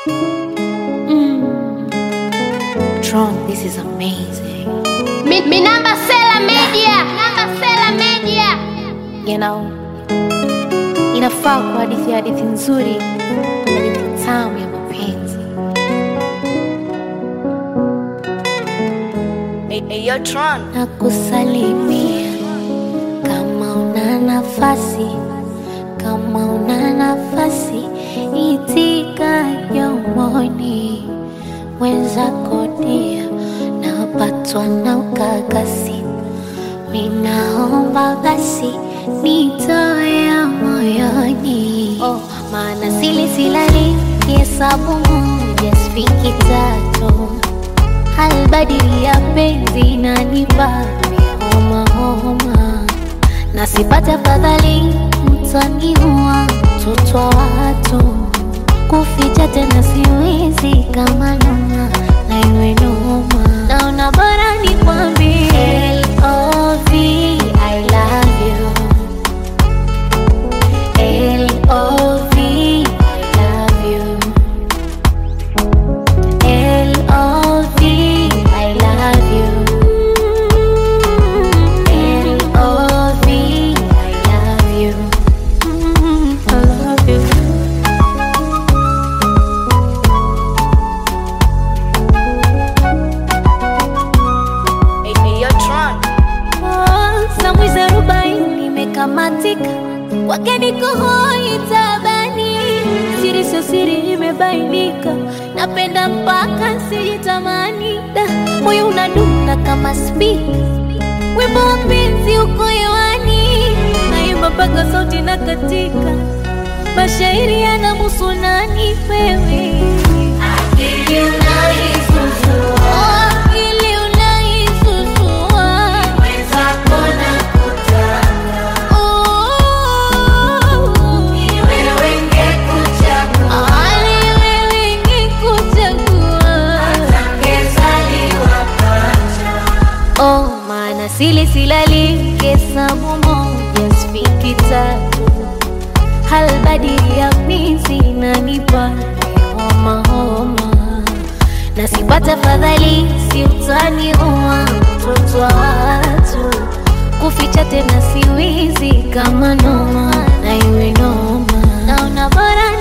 Tron, this is amazing. Mi, mi namba Sela Media. Namba Sela Media. You know, inafaa kwa hadithi ya hadithi nzuri, hadithi tamu ya mapenzi. Eyo Tron. na kusalimia kama una nafasi, kama una nafasi, itika jomoni wenzako dia, napatwa na ukakasi, minaomba basi nitoe ya moyoni, oh, maana sili silali hesabu moja sifiki tatu halbadili ya penzi na nipape homa homa, na sipate afadhali mtaniua mtoto wa watu, kuficha tena siwezi kama noma na iwe noma, naona bora nikwambie L.O.V. I love you L.O.V. I love you L.O.V. I love you. L.O.V. I love you. I love you. Eyo Tron. Samwizi arobaini imekamatika, kwake niko hoi tabani, siri sio siri imebainika, napenda mpaka sijitamani, da moyo unadunda kama spika, wimbo wa penzi uko hewani, naimba mpaka sauti na katika, mashairi yanamuhusu nani wewe Akili unaisusua, akili unaisusua, mwenzako nakutaka, ni wewe ngekuchagua, ni wewe ngekuchagua, atangezaliwa pacha Oh, maana sili silali hesabu moja sifiki tatu, halbadili ya penzi inanipa homa homa, na sipata fadhali si utaniua mtoto wa watu, kuficha tena siwizi kama noma na iwe noma, naona bora